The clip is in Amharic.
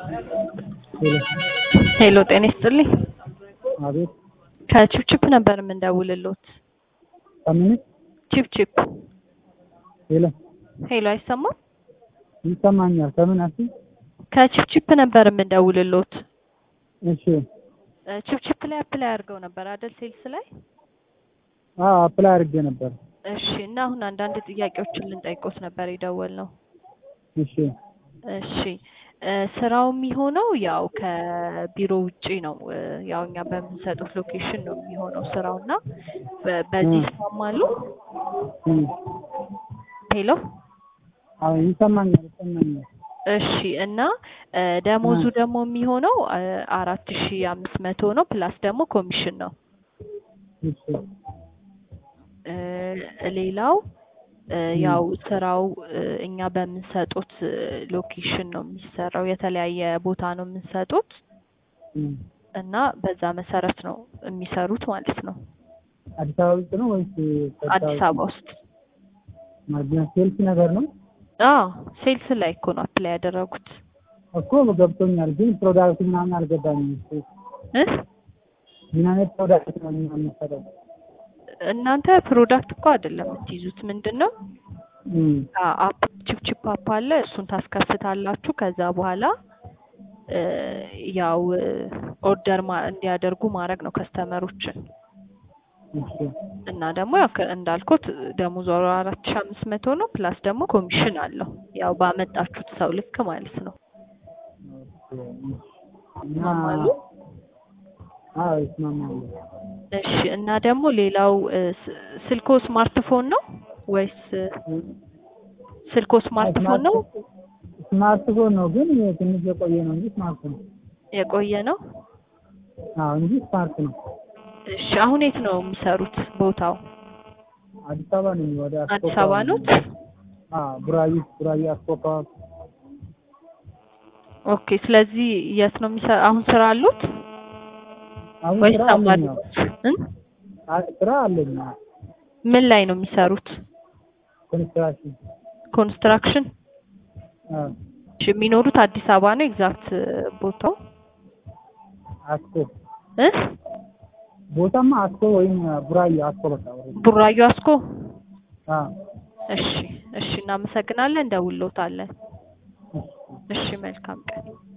ሄሎ ጤና ይስጥልኝ። አቤት ከቺፕቺፕ ነበር የምንደውልሎት። ከምን ቺፕቺፕ ሄሎ ሄሎ አይሰማም? ይሰማኛል። ከምን አሲ ከቺፕቺፕ ነበር የምንደውልሎት። እሺ እ ቺፕቺፕ ላይ አፕላይ አድርገው ነበር አይደል? ሴልስ ላይ አዎ አፕላይ አድርጌ ነበር። እሺ። እና አሁን አንዳንድ ጥያቄዎችን ልንጠይቆት ነበር የደወልነው። እሺ እሺ እ ስራው የሚሆነው ያው ከቢሮ ውጪ ነው። እ ያው እኛ በምንሰጡት ሎኬሽን ነው የሚሆነው ስራው እና በ- በዚህ እ። ይስማማሉ? እም፣ ሄሎ አዎ ይሰማኛል ይሰማኛል። እሺ እና እ ደሞዙ እ። ደግሞ የሚሆነው እ አራት ሺ አምስት መቶ ነው ፕላስ ደግሞ ኮሚሽን ነው። እሺ እ ሌላው እ እ። ያው ስራው እ እኛ በምንሰጡት እ ሎኬሽን ነው የሚሰራው። የተለያየ ቦታ ነው የምንሰጡት እም። እና በዛ መሰረት ነው የሚሰሩት ማለት ነው። አዲስ አበባ ውስጥ ነው ወይስ አዲስ አበባ ውስጥ ማግኘት ሴልስ ነገር ነው አዎ ሴልስ ላይ እኮ ነው አፕላይ ያደረጉት እኮ ገብቶኛል። ግን ፕሮዳክት ምናምን አልገባኝም። እሱ እ ምን አይነት ፕሮዳክት ነው ምናምን የምትሰጠው? እናንተ ፕሮዳክት እኮ አይደለም የምትይዙት ምንድን ነው እም፣ አ- አፕ ቺፕቺፕ አፕ አለ እሱን ታስከፍታላችሁ ከዛ በኋላ እ ያው እ ኦርደር ማ- እንዲያደርጉ ማድረግ ነው ከስተመሮችን እሺ እና ደግሞ ያው ከ- እንዳልኩት ደሞዙ አራት ሺህ አምስት መቶ ነው ፕላስ ደግሞ ኮሚሽን አለው ያው ባመጣችሁት ሰው ልክ ማለት ነው ኦኬ፣ እሺ። እና ይስማማሉ አዎ ይስማማሉ። እሺ እና ደግሞ ሌላው እ ስ- ስልኮ ስማርትፎን ነው ወይስ እ ስልኮ ስማርትፎን ነው ስማርትፎን ነው ግን ትንሽ የቆየ ነው እንጂ ስማርት ነው። የቆየ ነው አዎ እንጂ ስማርት ነው። እሺ አሁን የት ነው የሚሰሩት ቦታው አዲስ አበባ ነኝ። ወደ አዲስ አበባ ኖት አዎ ቡራዩ ቡራዩ አስኮፓ ኦኬ ስለዚህ የት ነው የሚሰራ አሁን ስራ አሉት አሁን ወይስ ስራ ተማሪ አለኝ። አዎ። እ አ- ስራ አለኝ። አዎ። ምን ላይ ነው የሚሰሩት ኮንስትራክሽን ኮንስትራክሽን አዎ እሺ የሚኖሩት አዲስ አበባ ነው ኤግዛክት ቦታው አስኮ እ ቦታማ አስኮ ወይም ቡራዩ አስኮ በቃ ወደ- ቡራዩ አስኮ አዎ እሺ እሺ እናመሰግናለን እንደውሎታለን እሺ። እሺ መልካም ቀን